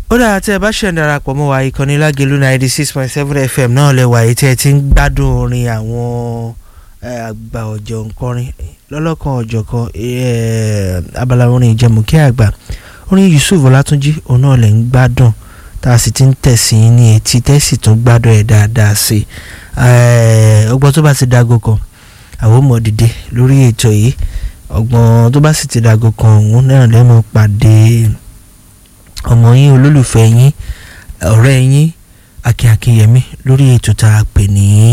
ó dáa tí ẹ bá ṣẹ̀ ń darapọ̀ mọ́ wa ìkànnì lágẹ̀lú ninety six point seven fm náà lẹ́wà yìí tí ẹ ti ń gbádùn orin àwọn àgbà ọ̀jọ̀ nkọrin lọ́lọ́kan ọ̀jọ̀kan abala orin ìjẹmùkẹ́ àgbà orin Yusuf Ọlátúnjí òun náà lẹ̀ ń gbádùn tá a sì ti ń tẹ̀sí ní etí tẹ́sì tún gbádùn ẹ̀ dáadáa sí i ọgbọ́n tó bá ti dágò kan àwọn ọmọ dìde lórí ètò yìí ọgbọ́n tó bá sì ti dágò kan òun náà lẹ́mọ̀ pàdé ọmọ yín olólùfẹ́ yín ọ̀rẹ́ yín Akin Akinyẹmí lórí ètò tá a pè ní.